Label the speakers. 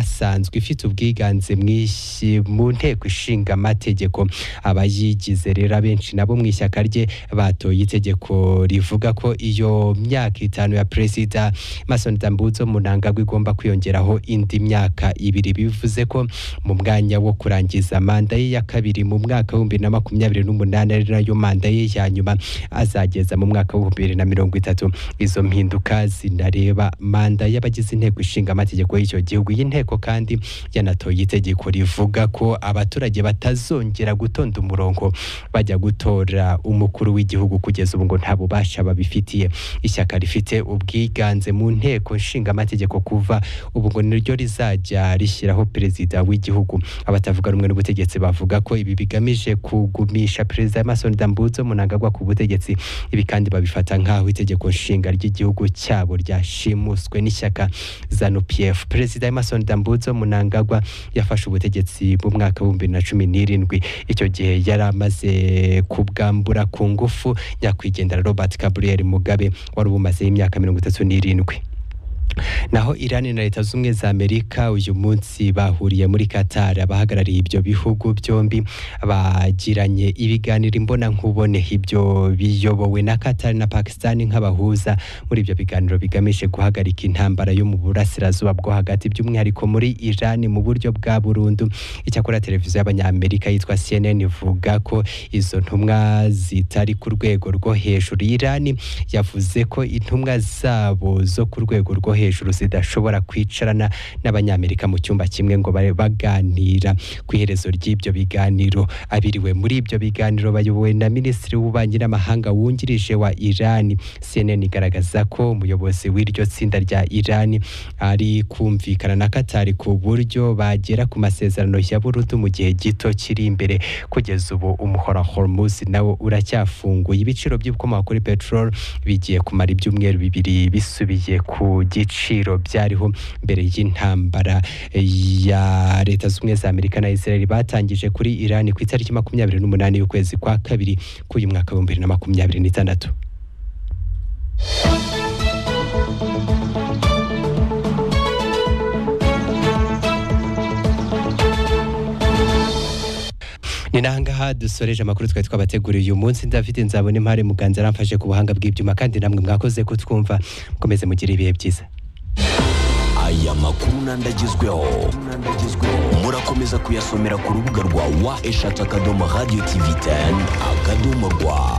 Speaker 1: inasanzwe ifite ubwiganze mwinshi mu nteko ishinga amategeko abayigize rero abenshi nabo mu ishyaka rye batoye itegeko rivuga ko iyo myaka itanu ya perezida Masson Dambuzo Mnangagwa igomba kwiyongeraho indi myaka ibiri bivuze ko mu mwanya wo kurangiza manda ye ya kabiri mu mwaka w'ibihumbi na makumyabiri n'umunani ari nayo manda ye ya nyuma azageza mu mwaka w'ibihumbi bibiri na mirongo itatu izo mpinduka zinareba manda y'abagize inteko ishinga amategeko y'icyo gihugu iyi nteko kandi yanatoye itegeko rivuga ko abaturage batazongera gutonda umurongo bajya gutora umukuru w'igihugu kugeza ubu ngo nta bubasha babifitiye ishyaka rifite ubwiganze mu nteko ishinga amategeko kuva ubu ngo niryo rizajya rishyiraho perezida w'igihugu abatavuga rumwe n'ubutegetsi bavuga ko ibi bigamije kugumisha perezida Emerson Dambuzo Mnangagwa ku butegetsi ibi kandi babifata nk'aho itegeko nshinga ry'igihugu cyabo ryashimuswe n'ishyaka ZANU PF perezida Emerson Dambuzo Mnangagwa yafashe ubutegetsi mu mwaka w'ibihumbi na cumi n'irindwi icyo gihe yari amaze kubwambura ku ngufu nyakwigendera Robert Gabriel Mugabe wari ubumazeho imyaka mirongo itatu n'irindwi naho Iran na leta z'ubumwe za Amerika uyu munsi bahuriye muri Qatar abahagarariye ibyo bihugu byombi bagiranye ibiganiro imbona nkubone ibyo biyobowe na Qatar na Pakistan nk'abahuza muri ibyo biganiro bigamije guhagarika intambara yo mu burasirazuba bwo hagati by'umwihariko muri Iran mu buryo bwa burundu icyakora televiziyo y'abanyamerika yitwa CNN ivuga ko izo ntumwa zitari ku rwego rwo hejuru Iran yavuze ko intumwa zabo zo ku rwego rwo hejuru zidashobora kwicarana n'abanyamerika mu cyumba kimwe ngo babe baganira ku iherezo ry'ibyo biganiro abiriwe muri ibyo biganiro bayobowe na minisitiri w'ububanyi n'amahanga wungirije wa irani CNN igaragaza ko umuyobozi w'iryo tsinda rya irani ari kumvikana na katari ku buryo bagera ku masezerano ya burudu mu gihe gito kiri imbere kugeza ubu umuhora Hormuz nawo uracyafunguye ibiciro by'ibikomoka kuri petrol bigiye kumara ibyumweru bibiri bisubiye ku giti ibiciro byariho mbere y'intambara ya leta z'ubumwe za amerika na israel batangije kuri iran ku itariki makumyabiri n'umunani y'ukwezi kwa kabiri k'uyu mwaka w'ibihumbi bibiri na makumyabiri n'itandatu ni nangaha dusoreje amakuru twari twabateguriye uyu munsi David nzabona impare muganza aramfashe ku buhanga bw'ibyuma kandi namwe mwakoze kutwumva mukomeze mugire ibihe byiza
Speaker 2: aya makuru nandagezweho murakomeza kuyasomera ku rubuga rwa wa eshatu akadomo radiyo tivi teni akadomo rwa